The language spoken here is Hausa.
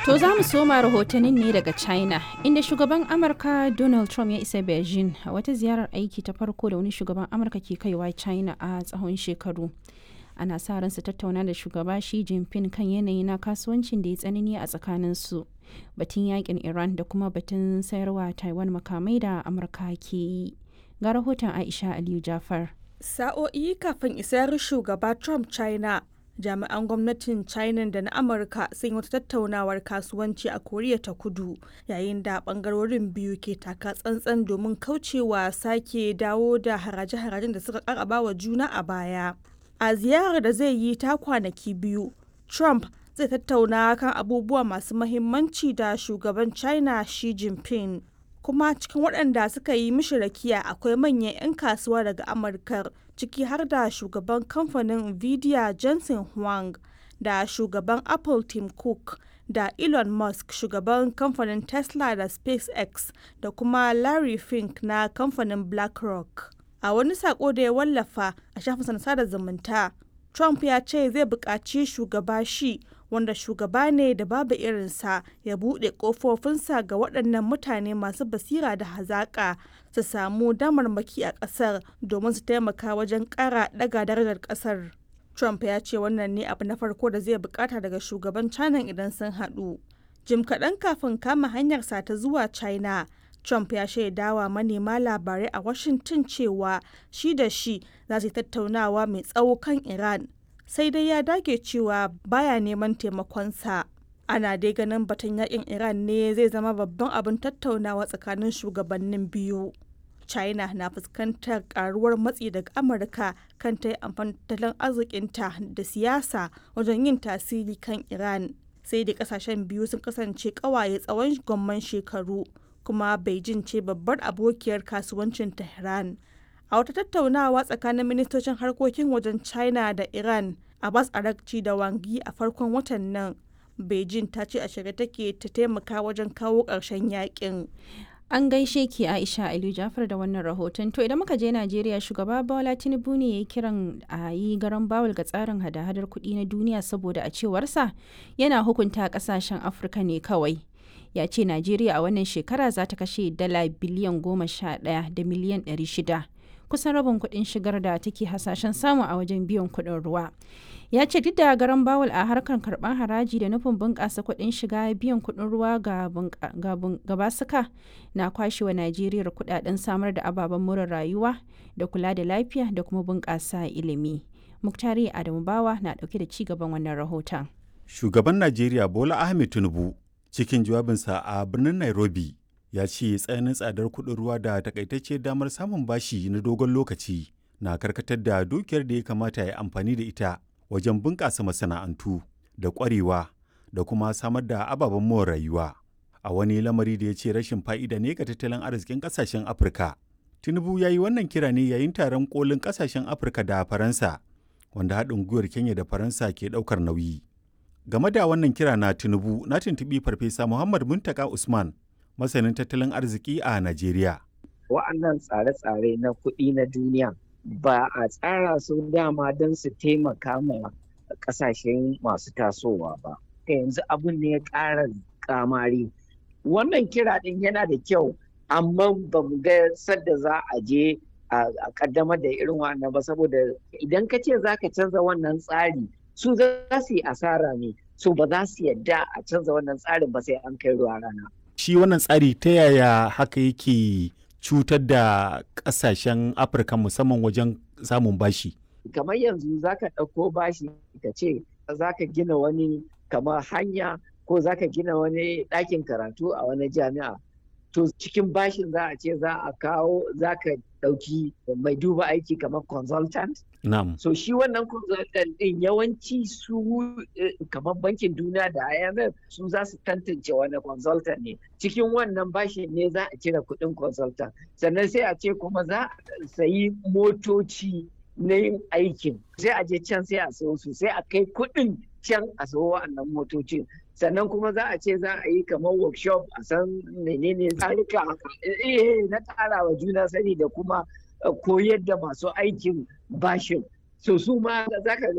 To za mu soma rahotannin ne daga China, inda shugaban Amurka Donald Trump ya isa Beijing a wata ziyarar aiki ta farko da wani shugaban Amurka ke kaiwa China a tsawon shekaru. Ana sa ran su tattauna da shugaba Xi Jinping kan yanayi na kasuwancin da ya tsanani a tsakaninsu, batun yakin Iran da kuma batun sayarwa Taiwan makamai da Amurka ke yi. Ga rahoton Aisha Aliyu Jafar. Sa'o'i kafin isar shugaba Trump China, jami'an gwamnatin china da na amurka sun yi wata tattaunawar kasuwanci a koriya ta kudu yayin da bangarorin biyu ke taka tsantsan domin kaucewa sake dawo da haraje-harajen da suka karaba wa juna a baya a ziyarar da zai yi ta kwanaki biyu trump zai tattauna kan abubuwa masu mahimmanci da shugaban china xi jinping kuma cikin waɗanda suka yi mishi rakiya akwai manyan 'yan kasuwa daga amurkar ciki har da shugaban kamfanin nvidia jensen huang da shugaban apple tim cook da elon musk shugaban kamfanin tesla da spacex da kuma larry fink na kamfanin blackrock a wani sako da ya wallafa a shafin sada zumunta trump ya ce zai buƙaci shugaba shi wanda shugaba ne da babu irinsa ya buɗe ƙofofinsa ga waɗannan mutane masu basira da hazaƙa su samu damarmaki a ƙasar domin su taimaka wajen ƙara ɗaga darajar ƙasar. Trump ya ce wannan ne abu na farko da zai bukata daga shugaban China idan sun haɗu. Jim kaɗan kafin kama hanyarsa ta zuwa China, Trump ya shaidawa manema labarai a Washington cewa shi da shi za su tattaunawa mai tsawo kan Iran sai dai ya dage cewa baya neman taimakonsa. Ana dai ganin batun yakin Iran ne zai zama babban abin tattaunawa tsakanin shugabannin biyu. China na fuskantar karuwar matsi daga Amurka kan ta yi amfani tattalin arzikinta da siyasa wajen yin tasiri kan Iran. Sai da kasashen biyu sun kasance kawaye tsawon gwamman shekaru, kuma Beijing ce babbar abokiyar kasuwancin Tehran. A wata tattaunawa tsakanin ministocin harkokin wajen China da Iran, Abbas Arakci da Wang Yi a farkon watan nan, Beijing ta ce a shirye take ta taimaka wajen kawo ƙarshen yakin. An gaishe ki Aisha Aliyu Jafar da wannan rahoton. To idan muka je Najeriya shugaba Bola Tinubu ne ya yi kiran a yi garan bawul ga tsarin hada-hadar kuɗi na duniya saboda a cewarsa yana hukunta ƙasashen Afirka ne kawai. Ya ce Najeriya a wannan shekara za ta kashe dala biliyan goma sha ɗaya da miliyan ɗari shida. Kusan rabin kuɗin shigar da take hasashen samu a wajen biyan kuɗin ruwa. ya ce duk da garan bawul a harkar karɓar haraji da nufin bunƙasa kuɗin shiga biyan kuɗin ruwa ga basuka na kwashewa najeriya kuɗaɗen samar da ababen more rayuwa da kula da lafiya da kuma bunƙasa ilimi muktari adamu bawa na ɗauke da ci gaban wannan rahoton shugaban najeriya bola ahmed tinubu cikin jawabinsa a birnin nairobi ya ce tsananin tsadar kuɗin ruwa da takaitacce damar samun bashi na dogon lokaci na karkatar da dukiyar da ya kamata ya amfani da ita wajen bunƙasa masana'antu da ƙwarewa da kuma samar da ababen more rayuwa a wani lamari da ya ce rashin fa'ida ne ga tattalin arzikin ƙasashen afirka tinubu ya yi wannan kira ne yayin taron kolin ƙasashen afirka da faransa wanda haɗin gwiwar kenya da faransa ke ɗaukar nauyi game da wannan kira na tinubu na tuntuɓi farfesa muhammad muntaka usman masanin tattalin arziki a najeriya wa'annan tsare-tsare na kuɗi na duniya ba a tsara su dama don su taimaka ma kasashen masu tasowa ba ka yanzu abin ne ya ƙara kamari wannan kira ɗin yana da kyau amma ba mu ga sadda za a je a kaddamar da irin wannan ba saboda idan ka ce za ka canza wannan tsari su za su yi asara ne su ba za su yadda a canza wannan tsarin ba sai an kai ruwa rana shi wannan tsari ta yaya haka yake cutar da kasashen afirka musamman wajen samun bashi kamar yanzu za ka ɗauko bashi ka ce za ka gina wani kamar hanya ko za ka gina wani ɗakin karatu a wani jami'a to cikin bashin za a ce za a kawo za ka ɗauki mai duba aiki kamar consultant Na'am. so shi wannan consultant ɗin yawanci su kamar bankin duniya da IMF su za su tantance wani consultant ne cikin wannan bashin ne za a cire kuɗin consultant sannan sai a ce kuma za a sayi motoci na yin aikin sai a je can sai a sayo su sai a kai kuɗin can a sayo wa'annan motocin sannan kuma za a ce za a yi kamar workshop a san menene tsarika eh na ƙara wa juna sani da kuma koyar da masu aikin bashin so su ma za ka